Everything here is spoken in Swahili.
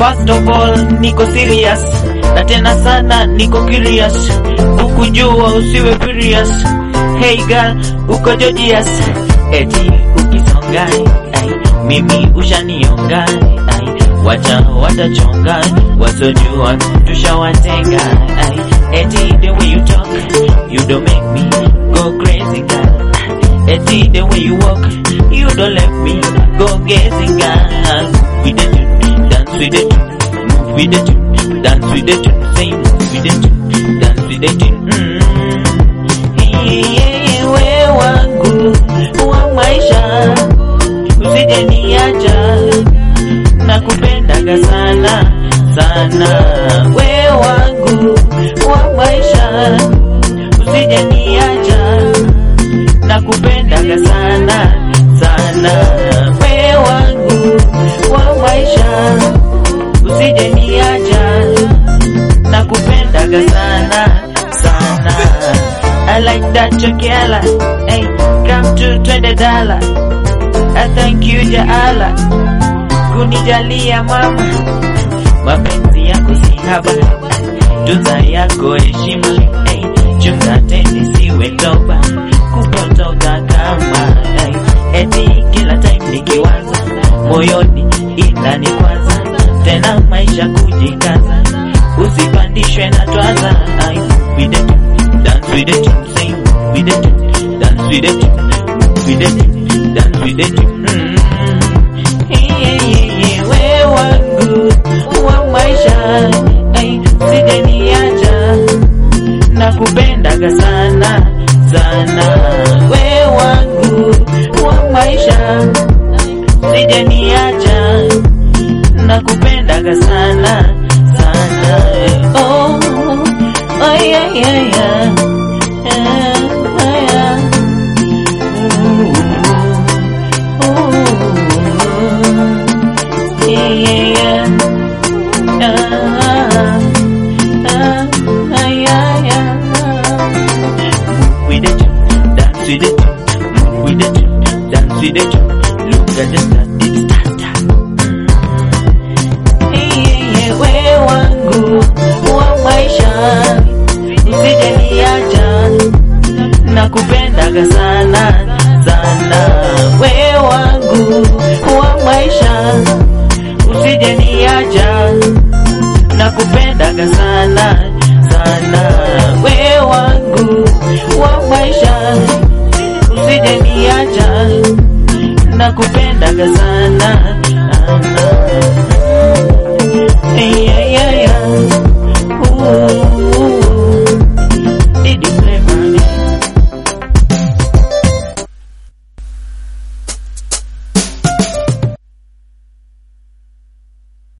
First of all, niko serious na tena sana niko curious, ukujua usiwe furious. Hey girl, uko Georgias, eti ukisonga ai, mimi ushanionga ai, wacha watachonga, wasojua tushawatenga ai, eti the way you talk, you don't make me go crazy girl. Eti the way you walk, you don't let me go gazing girl. With the tune, dance with the tune, move with the tune, dance with the tune, say move with the tune, dance with the tune. Mm. Yeye we wangu wa maisha, usije niacha, nakupendaga sana sana, we wangu wa maisha, usije niacha nakupendaga sana sana, we wangu wa maisha, usije niacha, nakupendaga sana sana. I like that chokela, hey, come to twende dala. I thank you Jaala kunijalia mama, mapenzi yako si haba, tunza yako heshima, hey, chunga teni siwe toba kupotoka kama hey, eti kila time nikiwaza moyoni inanikwaza tena maisha kujikaza usipandishwe na twaza ay, with the tune, dance with the tune, sing with the tune, dance with the tune, move with the tune, dance with the tune. Mm. Yeah, yeah, yeah, we wangu wa maisha ay, sije niacha nakupendaga sana sana, we wangu wa maisha, sije niacha, nakupendaga sana sana. Oh, oh yeah, yeah, yeah. Yeah, oh, yeah. Ooh, ooh, yeah, yeah, yeah. Ah, ah, ah, yeah, yeah. with the tune, dance with the tune, move with the tune, dance with the tune. Look at the start, it's start. Hey, we wangu wa maisha, usije niacha, nakupendaga sana sana. We wangu wa maisha, usije niacha, nakupendaga sana sana. We wangu wa maisha, usije niacha, nakupendaga sana sana. Yeah, yeah, yeah.